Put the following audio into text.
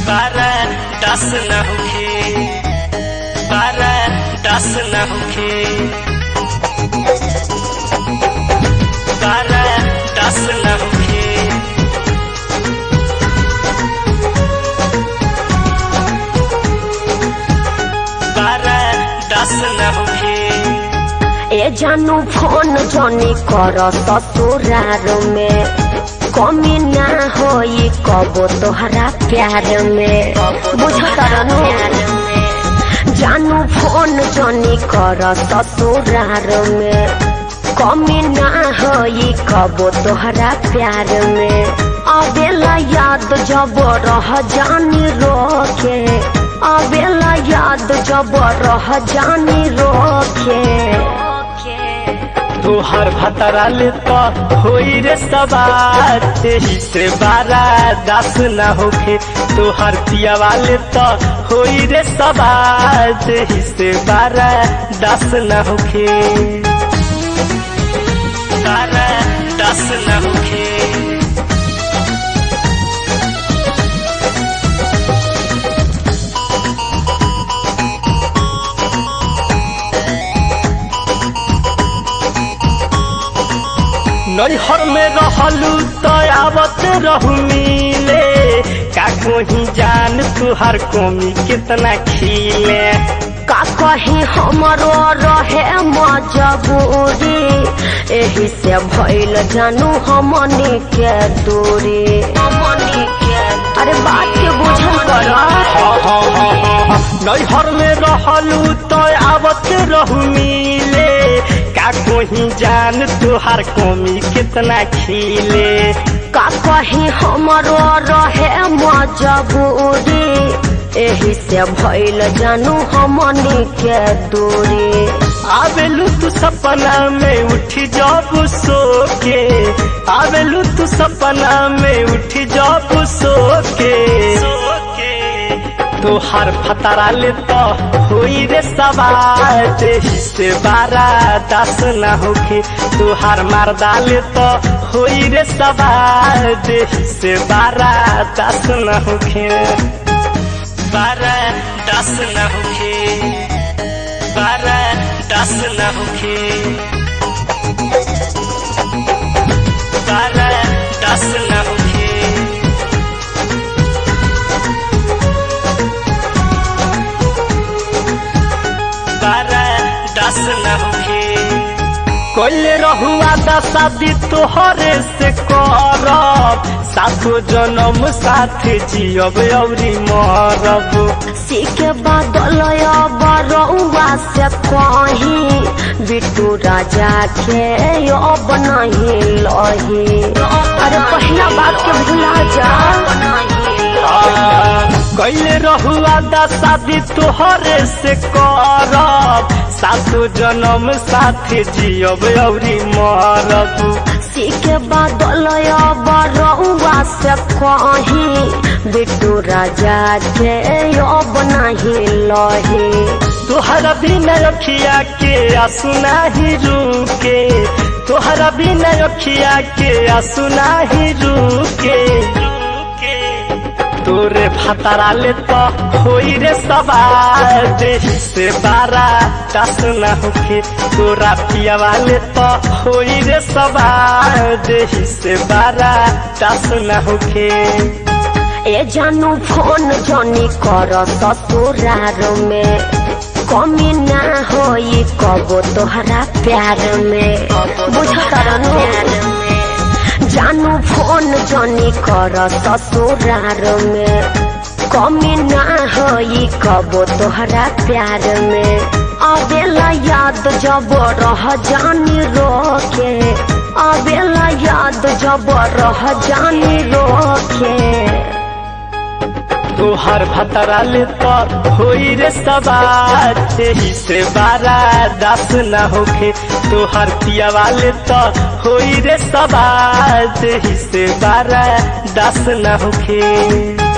बारा दस न होखे बारा दस न होखे बारा दस न होखे बारा दस न होखे ए जानू फोन जनी कर ससुरार में कमी ना होई कबो तोहरा प्यार में बुझतर जानू फोन जनी कर ससुरार में कमी ना होई कबो तोहरा प्यार में अबेला याद जब रह जानी रोके अबेला याद जब रह जानी रोके तोहर भतरा ले तो होई रे सवार तेही से बारा दस न होखे तोहर पिया वाले तो होई रे सवार तेही से बारा दस न होखे बारा दस न होखे नैहर में रहलू तो आवत रहू मिले का कोही जान तुहार कमी कितना खिले का कही हमरो रहे मजबूरी एही से भइल जानू हमनी के दूरी हमनी के अरे बात के बुझल कर नैहर में रहलू तो आवत रहू मिले का कोही जान तुहार कमी कितना खिले का कही हमरो रहे मजबूरी एही से भइल जानू हमनी के दूरी आवेलू तू सपना में उठी जब सो के आवेलू तू सपना में उठी जब सो के तोहार फतरा ले तो होई रे सवार तेही से बारा दस न होखे तोहार मर्दा ले तो होई रे सवार तेही से बारा दस न होखे बारा दस न होखे बारा दस न होखे बारा दस न होखे बारा दस न होखे कोइले रहुआ दशादी तोहरे से करब सातो जन्म साथ जियब औरी मरब सीके बादल बरौआ से कहीं बिट्टू राजा के अब नहीं लही अरे पहला बात के भुला जा कैले रहुआ दशादी तोहरे से करब सातो जन्म साथ जियब औरी मरब सीके बादल बरौआ से कहीं बिट्टू राजा के अब नहीं लही तोहरा बिना अखिया के आंसू नाही रुके तोहरा बिना अखिया के आंसू नाही रुके तोरे फतरा ले तो होई रे सवार देही से बारा दस न होखे तोरा पिया वाले तो होई रे सवार देही से बारा दस न होखे ए जानू फोन जनी कर ससुरार में कमी ना होई कबो तोहरा प्यार में बुझतर जानू फोन जनी कर ससुरार में कमी ना होई कबो तोहरा प्यार में अबेला याद जब रह जानी रोके अबेला याद जब रह जानी रोके तोहर भतरा ले तो होई रे सवार तेही से बारा दस न होखे तोहर पिया वाले तो होई रे सवार तेही से बारा दस न होखे